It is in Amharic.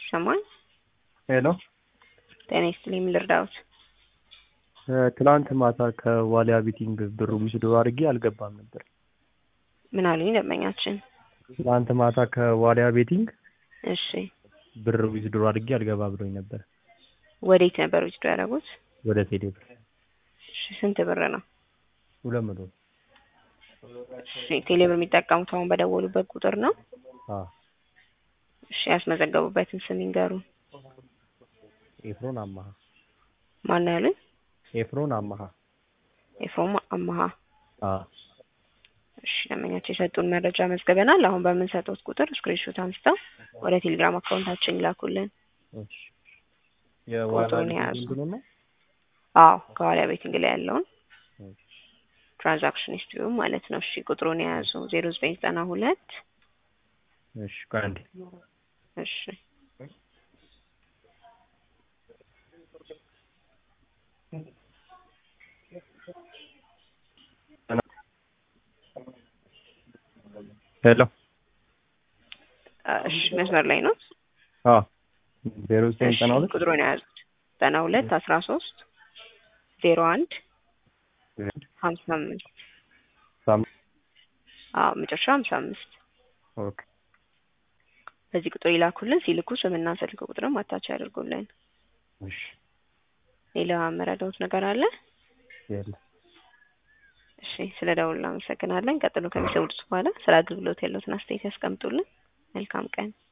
ይሰማል? ሄሎ ጤና ይስጥልኝ። ምን ልርዳዎት? ትላንት ማታ ከዋሊያ ቤቲንግ ብር ዊዝድሮ አድርጌ አልገባም ነበር። ምን አሉኝ ደንበኛችን? ትላንት ማታ ከዋሊያ ቤቲንግ እሺ ብር ዊዝድሮ አድርጌ አልገባ ብሎኝ ነበር። ወዴት ነበር ውስጡ ያደረጉት? ወደ ቴሌ ብር እሺ ስንት ብር ነው? ሁለት መቶ እሺ ቴሌብር የሚጠቀሙት አሁን በደወሉበት ቁጥር ነው? አዎ እሺ ያስመዘገቡበትን ስም ይንገሩን። ኤፍሮን አማሃ ማን ነው ያሉኝ? ኤፍሮን አማሃ ኤፍሮም አማሃ። አዎ እሺ ደንበኛቸው የሰጡን መረጃ መዝግበናል። አሁን በምንሰጡት ቁጥር ስክሪንሾት አንስተው ወደ ቴሌግራም አካውንታችን ይላኩልን። እሺ የዋሊያ ቁጥሩን የያዙ። ቤቲንግ ነው አዎ ከዋሊያ ቤቲንግ ላይ ያለውን ትራንዛክሽን ሂስትሪው ማለት ነው። እሺ ቁጥሩን የያዙ ዜሮ ዘጠኝ ዘጠና ሁለት እሺ ቆይ አንዴ እሺ ሄሎ እሺ መስመር ላይ ነው። አዎ ዜሮ ዘጠኝ እሺ ዘጠና ሁለት ቁጥሩን የያዙት ዘጠና ሁለት አስራ ሶስት ዜሮ አንድ ሀምሳ አምስት ሳም- አዎ መጨረሻ ሀምሳ አምስት ኦኬ በዚህ ቁጥር ይላኩልን። ሲልኩ ስምና ስልክ ቁጥርም አታች ያደርጉልን። እሺ ሌላ መረዳውት ነገር አለ? የለም እሺ ስለ ደውል እናመሰግናለን። ቀጥሎ ከሚሰውዱት በኋላ ስለ አገልግሎት ያለዎትን አስተያየት ያስቀምጡልን። መልካም ቀን